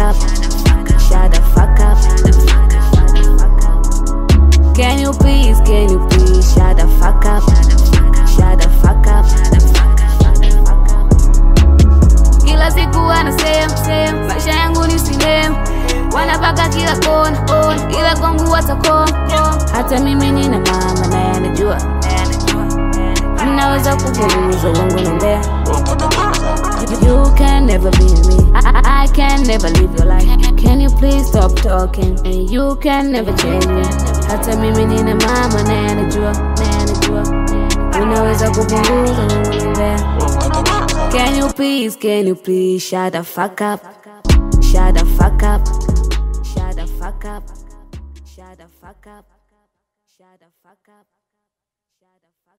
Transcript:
up. Shut the fuck up. Can you please, can you please shut the fuck up? Shut the fuck up. Kila siku wanasema sema, maisha yangu ni sinema, wanapaka kila kona kona, ila kwangu watakoma. Hata mimi nina mama naye anajua, mnaweza kupunguza uongo na mbea. You can never be me. I, I, I can never live your life. Can you please stop talking? And you can never change me. Hata mimi nina mama naye anajua, naye anajua. Unaweza kupunguza unaongea. Can you please, can you please shut the fuck up? Shut the fuck up. Shut the fuck up. Shut the fuck up. Shut the fuck up.